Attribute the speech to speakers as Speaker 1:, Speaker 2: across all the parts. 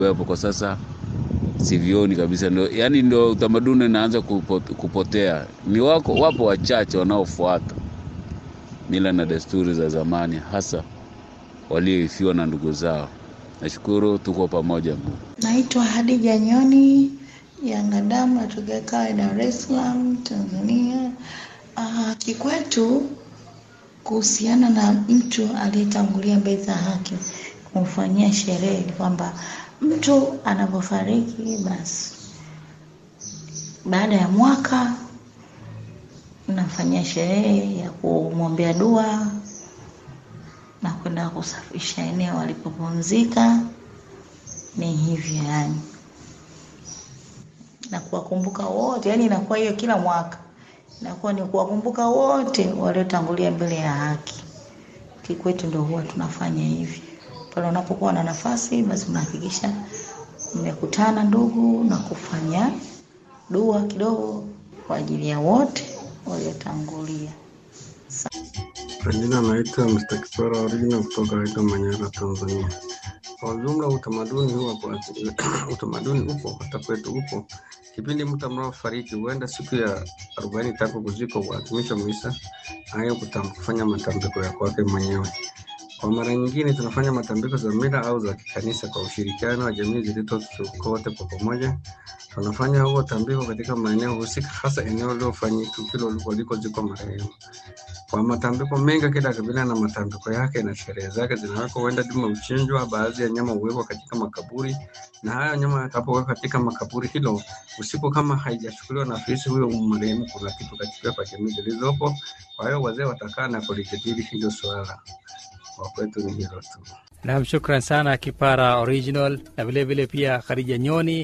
Speaker 1: hapo kwa sasa sivioni kabisa, ndo yani ndo utamaduni naanza kupotea. Ni wako wapo wachache wanaofuata mila na desturi za zamani, hasa walioifiwa na ndugu zao. Nashukuru, tuko pamoja.
Speaker 2: Naitwa Hadija Nyoni Yangadamu, natokea Kawe, Dar es Salaam, Tanzania. Uh, kikwetu kuhusiana na mtu aliyetangulia mbele za haki kumfanyia sherehe ni kwamba mtu anapofariki basi baada ya mwaka nafanyia sherehe ya kumwombea dua na kwenda kusafisha eneo alipopumzika. Ni hivyo yani, na kuwakumbuka wote, yani inakuwa hiyo kila mwaka inakuwa ni kuwakumbuka wote waliotangulia mbele ya haki. Kikwetu ndio huwa tunafanya hivi pale unapokuwa na nafasi, basi unahakikisha mmekutana ndugu na kufanya dua kidogo kwa ajili ya wote waliotangulia.
Speaker 3: Kwa jina naitwa Mr. Kipara Original kutoka Aida Manyara, Tanzania. Kwa ujumla utamaduni huwa kwa utamaduni upo hata kwetu upo. Kipindi mtu anapofariki huenda siku ya arobaini tangu kuzikwa huadhimisha misa hayo kufanya matambiko ya kwake mwenyewe. Kwa mara nyingine tunafanya matambiko za mila au za kikanisa kwa ushirikiano wa jamii zilizotuko wote kwa pamoja. Tunafanya huo tambiko katika maeneo husika, hasa eneo lilofanyika tukio walikozikwa marehemu. Kwa matambiko mengi, kila kabila na matambiko yake na sherehe zake zinawekwa. Huenda dume uchinjwa, baadhi ya nyama huwekwa katika makaburi, na hayo nyama yatakapowekwa katika makaburi hilo usiku, kama haijachukuliwa na afisi huyo marehemu, kuna kitu katika kwa jamii zilizopo. Kwa hiyo wazee watakaa na kulijadili hilo swala. Kwa kwetu ni hilo tu.
Speaker 4: Nam, shukran sana Kipara Original na vilevile pia Khadija Nyoni,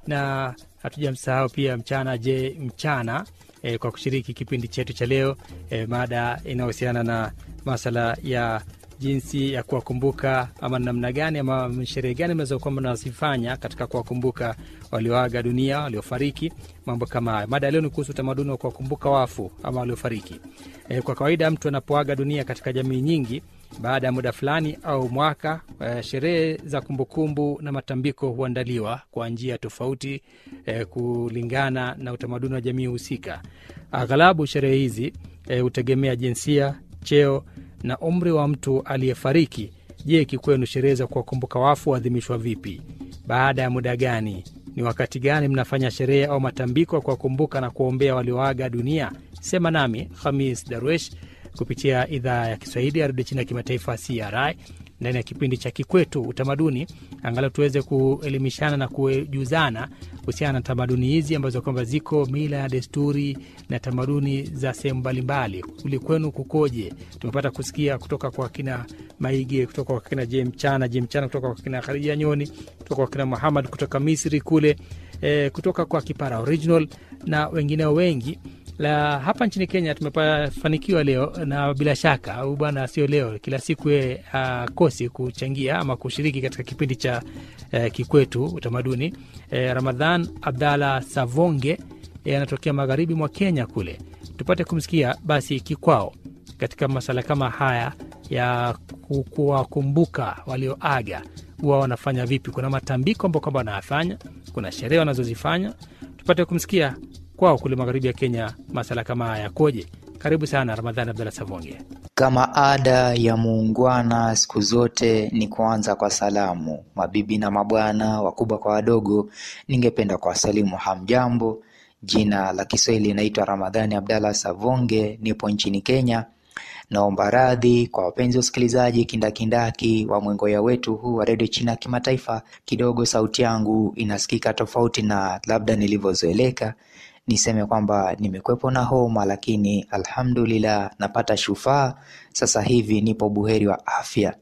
Speaker 4: na hatujamsahau pia Mchana Je Mchana e, kwa kushiriki kipindi chetu cha leo e, mada inayohusiana na masala ya jinsi ya kuwakumbuka ama namna gani ama sherehe gani mnazokuwa mnazifanya katika kuwakumbuka walioaga dunia, waliofariki, mambo kama hayo. Mada ya leo ni kuhusu utamaduni wa kuwakumbuka wafu ama waliofariki. E, kwa kawaida mtu anapoaga dunia katika jamii nyingi baada ya muda fulani au mwaka eh, sherehe za kumbukumbu na matambiko huandaliwa kwa njia tofauti eh, kulingana na utamaduni wa jamii husika. Aghalabu sherehe hizi hutegemea eh, jinsia, cheo na umri wa mtu aliyefariki. Je, kikwenu sherehe za kuwakumbuka wafu huadhimishwa vipi? Baada ya muda gani? Ni wakati gani mnafanya sherehe au matambiko ya kuwakumbuka na kuwaombea walioaga dunia? Sema nami Hamis Darwesh kupitia idhaa ya Kiswahili ya redio chini ya kimataifa CRI ndani ya kipindi cha Kikwetu Utamaduni, angalau tuweze kuelimishana na kujuzana kuhusiana na tamaduni hizi ambazo kwamba ziko mila ya desturi na tamaduni za sehemu mbalimbali. Kuli kwenu kukoje? Tumepata kusikia kutoka kwa kina Maige, kutoka kwa kina Je Mchana, Je Mchana, kutoka kwa kina Khadija Nyoni, kutoka kwa kina Muhamad kutoka Misri kule, e, kutoka kwa Kipara Original na wengineo wengi la hapa nchini Kenya tumefanikiwa leo, na bila shaka au bwana, sio leo, kila siku ye akosi kuchangia ama kushiriki katika kipindi cha uh, Kikwetu Utamaduni. E, Ramadhan Abdalla Savonge e, anatokea magharibi mwa Kenya kule, tupate kumsikia basi kikwao katika masala kama haya ya kuwakumbuka walioaga, huwa wanafanya vipi? Kuna matambiko ambao kwamba wanayafanya, kuna sherehe wanazozifanya, tupate kumsikia kwao kule magharibi ya Kenya masala kama haya yakoje? Karibu sana Ramadhani Abdalla Savonge.
Speaker 5: Kama ada ya muungwana siku zote ni kuanza kwa salamu. Mabibi na mabwana, wakubwa kwa wadogo, ningependa kuwasalimu hamjambo. Jina la Kiswahili naitwa Ramadhani Abdalla Savonge, nipo nchini Kenya. Naomba radhi kwa wapenzi wa usikilizaji kindakindaki wa mwengoya wetu huu wa redio China ya kimataifa. Kidogo sauti yangu inasikika tofauti na labda nilivyozoeleka. Niseme kwamba nimekwepo na homa, lakini alhamdulillah napata shufaa. Sasa hivi nipo buheri wa afya.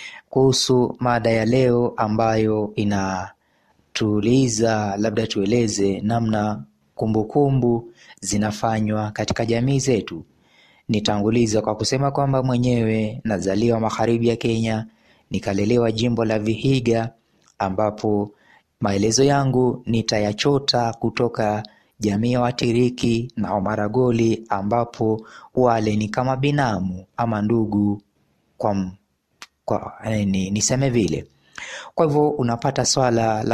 Speaker 5: Kuhusu mada ya leo ambayo inatuuliza, labda tueleze namna kumbukumbu kumbu zinafanywa katika jamii zetu. Nitanguliza kwa kusema kwamba mwenyewe nazaliwa magharibi ya Kenya, nikalelewa jimbo la Vihiga, ambapo maelezo yangu nitayachota kutoka jamii ya Watiriki na Wamaragoli, ambapo wale ni kama binamu ama ndugu kwa, kwa ni, niseme vile. Kwa hivyo unapata swala la